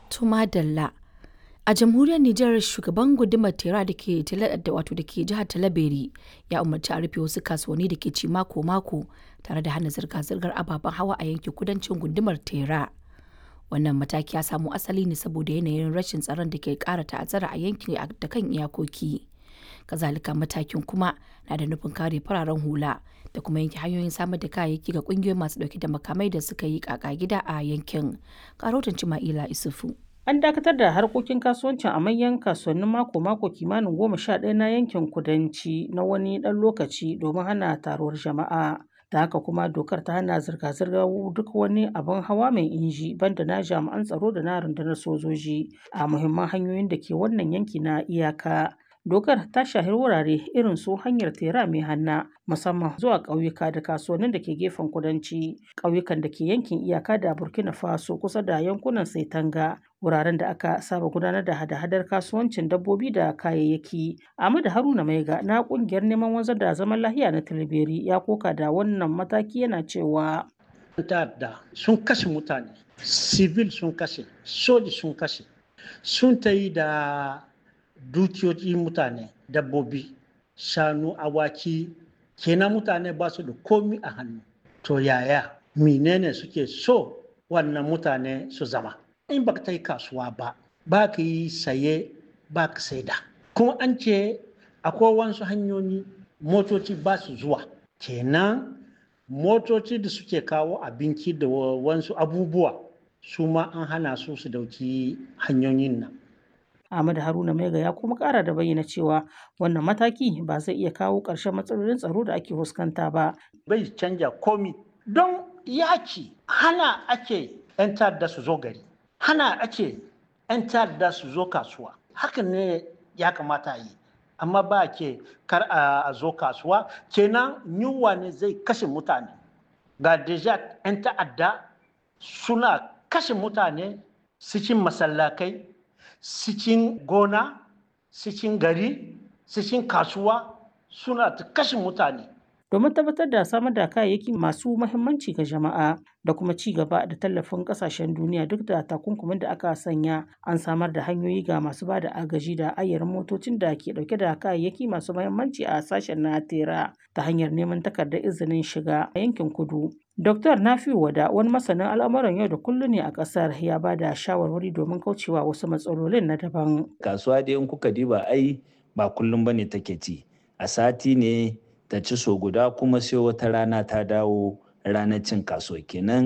Tuma Dalla. A jamhuriyar Nijar shugaban gundumar Tera da ke wato da ke jihar Talabere ya umarci a rufe wasu kasuwanni da ke ci mako-mako tare da hana zirga-zirgar ababen hawa a yankin kudancin gundumar Tera. Wannan mataki ya samo asali ne saboda yanayin rashin tsaron da ke ƙara ta'azzara a yankin da kan iyakoki. Kazalika matakin kuma na da nufin kare fararen hula da kuma yanke hanyoyin samar da kayayyaki ga kungiyoyin masu dauke da makamai da suka yi kaka gida a yankin. Karotan Cima'ila Isufu. An dakatar da harkokin kasuwancin a manyan kasuwannin mako-mako kimanin goma sha ɗaya na yankin kudanci na wani ɗan lokaci domin hana taruwar jama'a. Da haka kuma dokar ta hana zirga-zirgar duk wani abin hawa mai inji banda na jami'an tsaro da na rundunar sojoji a muhimman hanyoyin da ke wannan yanki na iyaka. Dokar ta shahi wurare irin su hanyar tera mai hanna musamman zuwa ƙauyuka da kasuwannin da ke gefen kudanci, ƙauyukan da ke yankin iyaka da Burkina Faso kusa da yankunan Saitanga, wuraren da aka saba gudanar da hada-hadar kasuwancin dabbobi da kayayyaki. Ahmadu Haruna Maiga na ƙungiyar neman wanzar da zaman lahiya na Tilberi ya koka da wannan mataki yana cewa. ta'adda sun kashe mutane, civil sun kashe, soji sun kashe, sun ta yi da dukiyoyi mutane dabbobi shanu awaki kenan mutane ba su da komi a hannu to yaya menene suke so wannan mutane su zama in ba ta yi kasuwa ba ba ka yi saye ba ka saida kuma an ce akwai wasu hanyoyi motoci ba su zuwa kenan motoci da suke kawo abinci da wasu abubuwa su ma an hana su su dauki hanyoyin nan Ahmad Haruna Maiga ya kuma kara da bayyana cewa wannan mataki ba zai iya kawo ƙarshen matsalolin tsaro da ake fuskanta ba. Bai canja komi don yaki hana ake 'yan ta'adda su zo gari, hana ake 'yan ta'adda su zo kasuwa. Hakan ne ya kamata yi. Amma ba ke kar a zo kasuwa, kenan yunwa ne zai kashe mutane. Ga deja 'yan ta'adda suna kashe mutane cikin masallakai cikin gona cikin gari cikin kasuwa suna ta kashe mutane domin tabbatar da samar da kayayyaki masu mahimmanci ga jama'a da kuma ci gaba da tallafin kasashen duniya duk da takunkumin da aka sanya an samar da hanyoyi ga masu ba da agaji da ayyarin motocin da ke dauke da kayayyaki masu mahimmanci a sashen na tera ta hanyar neman takardar izinin shiga a yankin kudu Dr. Nafiu Wada wani masanin al'amuran yau da kullum ne a ƙasar ya ba da shawarwari domin kaucewa wasu matsalolin na daban. Kasuwa dai in kuka diba ai ba kullum bane take ci. A sati ne ta ci so guda kuma sai wata rana ta dawo ranar cin kasuwa kenan